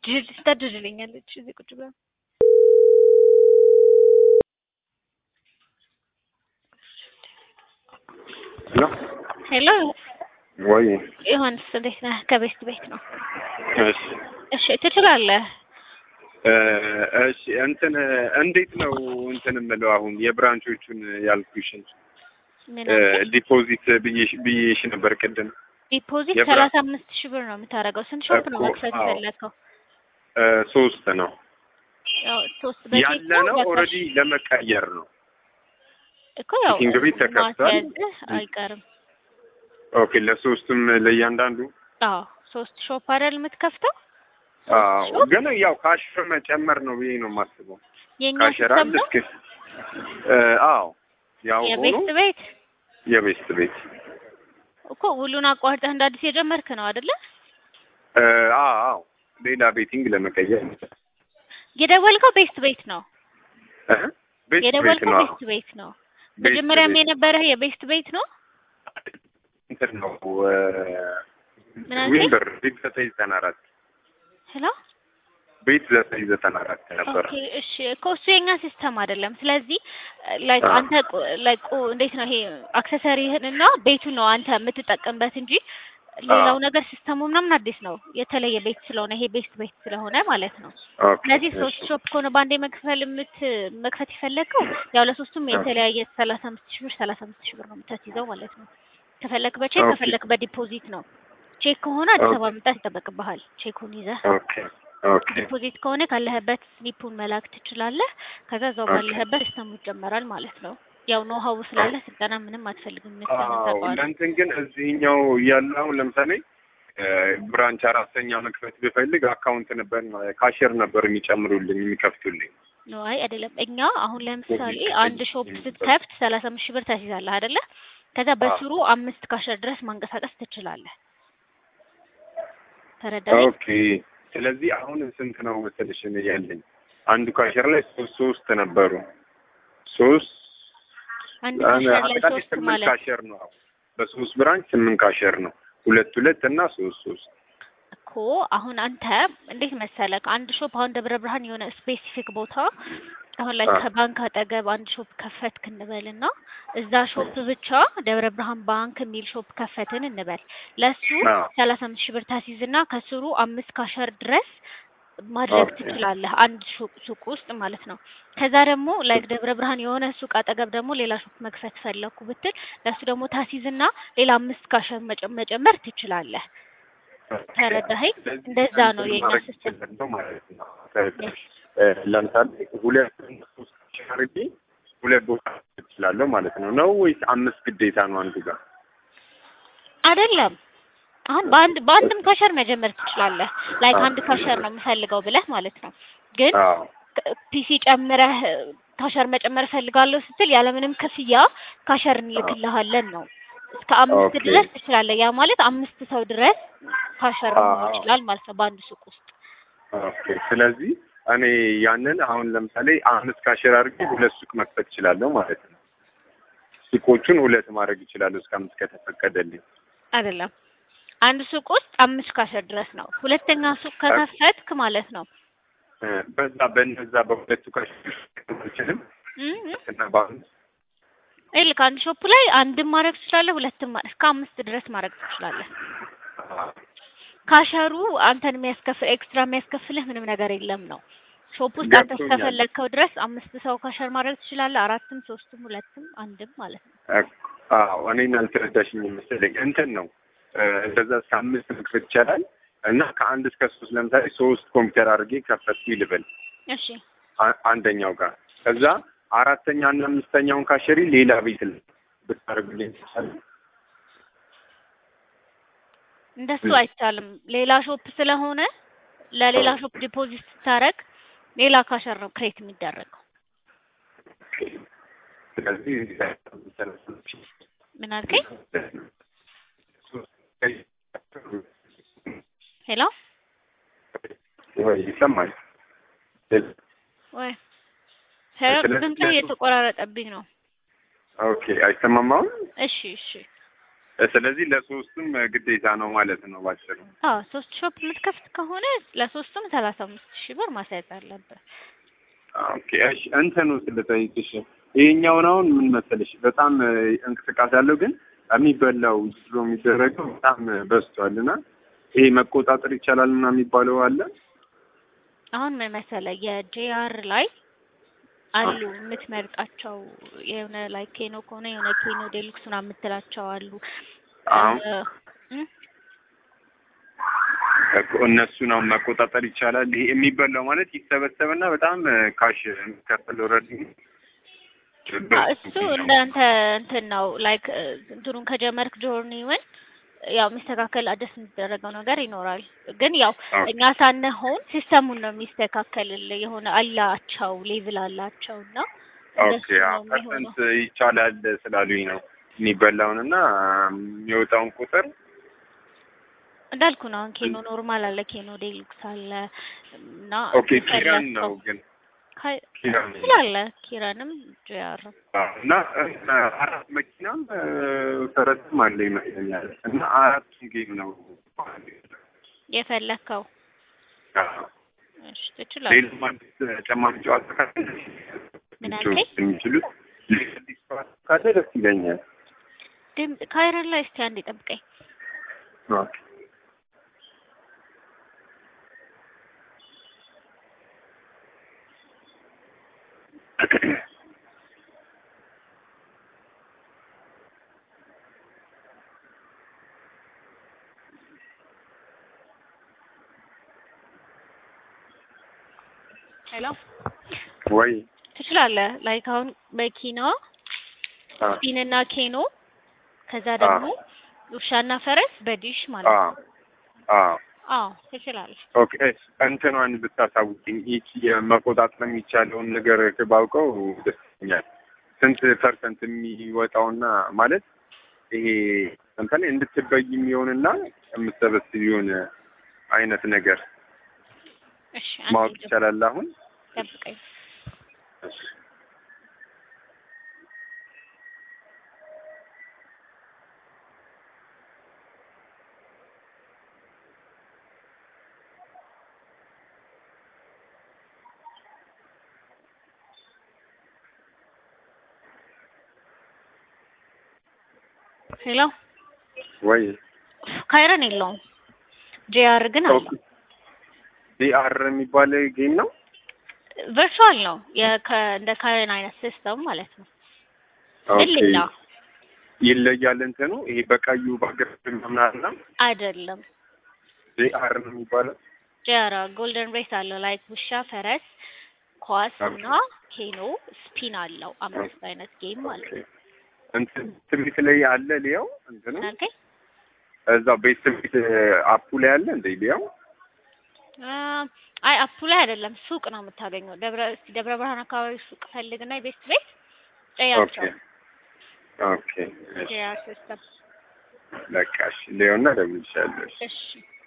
ታድርልኛለች እዚህ ቁጭ ብላ ሄሎ ሄሎ ወይ ዮሐንስ እንዴት ነህ? ከቤት ቤት ነው። እሺ እሺ ትችላለህ። እ እሺ እንትን እንዴት ነው እንትን የምለው አሁን የብራንቾቹን ያልኩሽን ምን እ አልከኝ? ዲፖዚት ብዬሽ ብዬሽ ነበር ቅድም ዲፖዚት የብራ- ሰላሳ አምስት ሺህ ብር ነው የምታደርገው። ስንት ሾፕ ነው እኮ፣ መክፈት አዎ። የፈለግከው? እ ሶስት ነው ያው ሶስት በቼክ ያለ ነው ነው በካሽ? ኦልሬዲ ለመቀየር ነው እኮ ያው ቲንግ ቤት ተከፍቷል። ማስያዝህ አይቀርም። ኦኬ ለሶስቱም ለእያንዳንዱ አዎ ሶስት ሾፕ አይደል የምትከፍተው? አዎ ሾፕ ግን ያው ካሽ መጨመር ነው ብዬ ነው የማስበው የኛ ካሸር ሲስተም አንድ ነው እስኪ እ አዎ ያው ሆኖ የቤስት ቤት የቤስት ቤት እኮ ሁሉን አቋርጠህ እንደ አዲስ የጀመርክ ነው አይደለ? እ አዎ ሌላ ቤቲንግ ለመቀየር የደወልከው ቤስት ቤት ነው። እ ቤስት ቤት የደወልከው ነው ቤስት ቤት ነው። ቤስት መጀመሪያም ቤት የነበረህ የቤስት ቤት ነው። እንትን ነው ምን አልከኝ? ዊምበር ቤት ዘጠኝ ዘጠና አራት ሄሎ ቤት ዘጠኝ ዘጠና አራት ነበረ። ኦኬ እሺ እኮ እሱ የኛ ሲስተም አይደለም። ስለዚህ ላይክ አዎ። አንተ ላይክ እንዴት ነው ይሄ አክሰሰሪህን እና ቤቱን ነው አንተ የምትጠቀምበት እንጂ ሌላው አዎ። ነገር ሲስተሙ ምናምን አዲስ ነው። የተለየ ቤት ስለሆነ ይሄ ቤስት ቤት ስለሆነ ማለት ነው። ኦኬ ስለዚህ ሶስት እሺ። ሾፕ ከሆነ በአንዴ መክፈል የምት መክፈት የፈለግከው ያው ለሶስቱም አዎ። የተለያየ ሰላሳ አምስት ሺህ ብር ሰላሳ አምስት ሺህ ብር ነው የምታስይዘው ማለት ነው። ከፈለክ በቼክ ኦኬ። ከፈለክ በዲፖዚት ነው። ቼክ ከሆነ አዲስ ኦኬ። አበባ መምጣት ይጠበቅብሃል። ቼኩን ይዘህ ኦኬ ኦኬ ዲፖዚት ከሆነ ካለህበት ስሊፑን መላክ ትችላለህ። ከዛ እዛው ኦኬ። ባለህበት ሲስተሙ ይጀመራል ማለት ነው። ያው ኖ ሀው ስላለ ስልጠና ምንም አትፈልግም መሰለኝ አዎ ታውቀዋለህ። ለእንትን ግን እዚህኛው እያለ አሁን ለምሳሌ እ ብራንች አራተኛ መክፈት ብፈልግ አካውንት ነበር ካሽር ነበር የሚጨምሩልኝ የሚከፍቱልኝ። ኖ አይ አይደለም። እኛ አሁን ለምሳሌ አንድ ሾፕ ስትከፍት ሰላሳ አምስት ሺህ ብር ታስይዛለህ አይደለ? ከዛ በስሩ አምስት ካሸር ድረስ ማንቀሳቀስ ትችላለህ። ተረዳኸኝ? ኦኬ ስለዚህ አሁን ስንት ነው መሰለሽ እኔ ያለኝ አንዱ ካሽር ላይ ሶስት ሶስት ነበሩ ሶስት አንድ ካሸር ላይ አጠቃላይ ሶስት ስምንት ማለት ካሸር ነው። በሶስት ብራንች ስምንት ካሸር ነው። ሁለት ሁለት እና ሶስት ሶስት እኮ አሁን አንተ እንዴት መሰለክ አንድ ሾፕ አሁን ደብረ ብርሃን የሆነ ስፔሲፊክ ቦታ አሁን ላይ አዎ። ከባንክ አጠገብ አንድ ሾፕ ከፈትክ እንበልና እዛ ሾፕ ብቻ ደብረ ብርሃን ባንክ የሚል ሾፕ ከፈትን እንበል ለሱ አዎ። ሰላሳ አምስት ሺህ ብር ታስይዝና ከስሩ አምስት ካሸር ድረስ ማድረግ ኦኬ። ትችላለህ አንድ ሱቅ ሱቅ ውስጥ ማለት ነው። ከዛ ደግሞ ላይክ ደብረ ብርሃን የሆነ ሱቅ አጠገብ ደግሞ ሌላ ሱቅ መክፈት ፈለኩ ብትል ለሱ ደግሞ ታስይዝና ሌላ አምስት ካሸር መጨ- መጨመር ትችላለህ። ተረዳኸኝ? ስለዚህ እንደዛ ነው እንትን የኛ ማድረግ ሲስተም። እችላለሁ ማለት ነው። እ ለምሳሌ ሁለት ሶስት ሺህ አድርጌ ሁለት ቦታ እችላለሁ ማለት ነው ነው ወይስ አምስት ግዴታ ነው አንዱ ጋር? አይደለም አሁን በአንድ በአንድም ካሸር መጀመር ትችላለህ። ላይክ አንድ ካሸር ነው የምፈልገው ብለህ ማለት ነው። ግን አዎ ፒሲ ጨምረህ ካሸር መጨመር እፈልጋለሁ ስትል ያለምንም ክፍያ ካሸር እንልክልሃለን ነው። እስከ አምስት ኦኬ። ድረስ ትችላለህ። ያ ማለት አምስት ሰው ድረስ ካሸር መሆን አዎ። ይችላል ማለት ነው በአንድ ሱቅ ውስጥ። ኦኬ። ስለዚህ እኔ ያንን አሁን ለምሳሌ አምስት ካሽር አድርጌ ሁለት ሱቅ መክፈት እችላለሁ ማለት ነው። ሱቆቹን ሁለት ማድረግ እችላለሁ እስከ አምስት ከተፈቀደልኝ። አይደለም አንድ ሱቅ ውስጥ አምስት ካሸር ድረስ ነው። ሁለተኛ ሱቅ ከከፈትክ ማለት ነው እ በዛ በነዛ በሁለቱ ካሽር አልችልም እም እና በአንድ ይልክ አንድ ሾፕ ላይ አንድም ማድረግ ትችላለህ፣ ሁለትም ማ- እስከ አምስት ድረስ ማድረግ ትችላለህ። ካሸሩ አንተን የሚያስከፍል ኤክስትራ የሚያስከፍልህ ምንም ነገር የለም ነው። ሾፕ ውስጥ አንተ ገብቶኛል። እስከፈለግከው ድረስ አምስት ሰው ካሸር ማድረግ ትችላለህ። አራትም፣ ሶስትም፣ ሁለትም፣ አንድም ማለት ነው። አዎ እኔን አልተረዳሽኝ መሰለኝ። እንትን ነው እ እንደዛ እስከ አምስት መክፈት ይቻላል እና ከአንድ እስከ ሶስት ለምሳሌ ሶስት ኮምፒውተር አድርጌ ከፈትኩ ልበል እሺ አ- አንደኛው ጋር ከዛ አራተኛ እና አምስተኛውን ካሸሪ ሌላ ቤት ላይ ብታደርጉልኝ ይቻላል? እንደሱ አይቻልም። ሌላ ሾፕ ስለሆነ ለሌላ ሾፕ ዲፖዚት ስታረግ ሌላ ካሸር ነው ክሬት የሚደረገው። ስለዚህ ምን አልከኝ? ሄሎ ወይ ይሰማል? ወይ ሄሎ፣ ስለዚህ ድምፅህ እየተቆራረጠብኝ ነው። ኦኬ አይሰማም አሁን? እሺ እሺ ስለዚህ ለሶስቱም ግዴታ ነው ማለት ነው ባጭሩ። አዎ ሶስት ሾፕ የምትከፍት ከሆነ ለሶስቱም ሰላሳ አምስት ሺህ ብር ማስያዝ አለብህ። ኦኬ እሺ፣ እንትኑ ስለጠይቅሽ ይሄኛውን አሁን ምን መሰለሽ በጣም እንቅስቃሴ አለው፣ ግን የሚበላው ድሮ የሚደረገው በጣም በዝቷል እና ይሄ መቆጣጠር ይቻላል እና የሚባለው አለ። አሁን ምን መሰለህ የጄአር ላይ አሉ የምትመርጣቸው የሆነ ላይ ኬኖ ከሆነ የሆነ ኬኖ ዴሉክስ ምናምን የምትላቸው አሉ። አዎ እ እኮ እነሱን አሁን መቆጣጠር ይቻላል። ይሄ የሚበላው ማለት ይሰበሰብና በጣም ካሽ የሚከፈለው ረድ እሱ እንዳንተ እንትን ነው ላይክ እንትኑን ከጀመርክ ጆርኒውን ያው የሚስተካከል አደስ የሚደረገው ነገር ይኖራል። ግን ያው እኛ ሳንሆን ሲስተሙን ነው የሚስተካከልልህ። የሆነ አላቸው ሌቭል አላቸው እና ኦኬ ፐርሰንት ይቻላል ስላሉኝ ነው የሚበላውን እና የሚወጣውን ቁጥር እንዳልኩ ነው። አሁን ኬኖ ኖርማል አለ፣ ኬኖ ዴሉክስ አለ እና ኦኬ ኪራን ነው ግን ኪራን ስላለ ኪራንም ጂአር እና አራት መኪናም ፈረስም አለ ይመስለኛል እና አራቱም ጌም ነው የፈለከው። አዎ። እሺ ትችላለህ። ሌላም አዲስ ተጨማሪ ጨዋታ ካለ ምን አልከኝ? የሚችሉት ሌላ አዲስ ጨዋታ ካለ ደስ ይለኛል። ድምፅ ካይረን ላይ እስቲ አንዴ ጠብቀኝ። ኦኬ ሄሎ ወይ ትችላለህ። ላይክ አሁን በኪና አ ስፒንና ኬኖ ከዛ ደግሞ ውሻና ፈረስ በዲሽ ማለት አ ነው። አ አዎ ትችላለህ። ኦኬ እንትኗን ብታሳውቂኝ ይቺ የመቆጣጠር የሚቻለውን ነገር ባውቀው ደስ ይለኛል። ስንት ፐርሰንት የሚወጣውና ማለት ይሄ ለምሳሌ እንድትበይ የሚሆንና የምትሰበስቢውን አይነት ነገር እሺ ማወቅ አንዴ ይቻላል አሁን? ጠብቀኝ። ሄሎ ወይ ካይረን የለውም ጂአር ግን አለው። ዲአር የሚባል ጌም ነው። ቨርቹዋል ነው የከ- እንደ ካይረን አይነት ሲስተም ማለት ነው። ግን ኦኬ ሌላ ይለያል እንትኑ ይሄ በቀዩ ባግራውንድ ምናምን አይደለም። ዲአር ነው የሚባለው። ጂአር ጎልደን ሬስ አለው ላይክ ውሻ፣ ፈረስ፣ ኳስ እና ኬኖ ስፒን አለው። አምስት አይነት ጌም ማለት ነው። እንትን ትምህርት ላይ አለ ሊያው እንትኑ ምን አልከኝ? እዛው ቤት ትምህርት አፑ ላይ አለ እንደ ሊያው አ አይ አፑ ላይ አይደለም፣ ሱቅ ነው የምታገኘው። ደብረ እስቲ ደብረ ብርሃን አካባቢ ሱቅ ፈልግና የቤስት ቤት ኦኬ ጠያቸው። ኦኬ እሺ ጂአር ሲስተም በቃ እሺ ሊያውና ደውልልሻለሁ እሺ እሺ